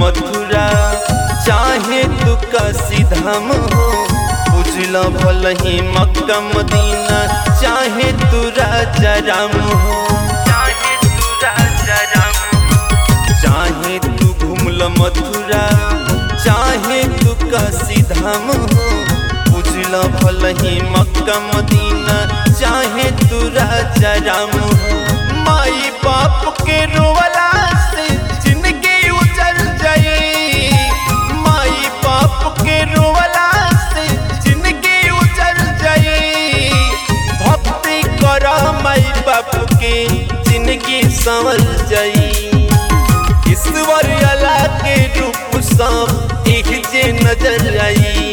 मथुरा चाहे तू काशी धाम हो बुझल भल ही मक्का मदीना चाहे तू राजा राम हो चाहे तू राजा राम चाहे तू घूमल मथुरा चाहे तू काशी धाम हो बुझल भल ही मक्का मदीना चाहे तू राजा राम हो माई बाप के रोवला से जिंदगी उजल जाई माई बाप के रोवला से जिंदगी उजल जाई भक्ति कर माई बाप के जिंदगी संवल जाई ईश्वर अला के रूप सब एक जे नजर आई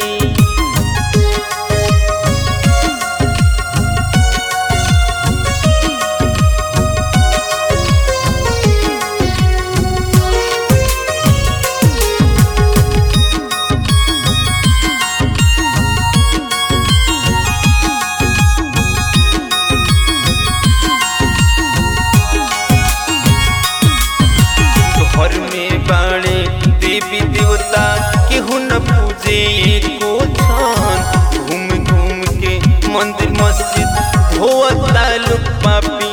घर में बाणे देवी देवता केहू न पूजे एको छान घूम घूम के मंदिर मस्जिद धोता लोग पापी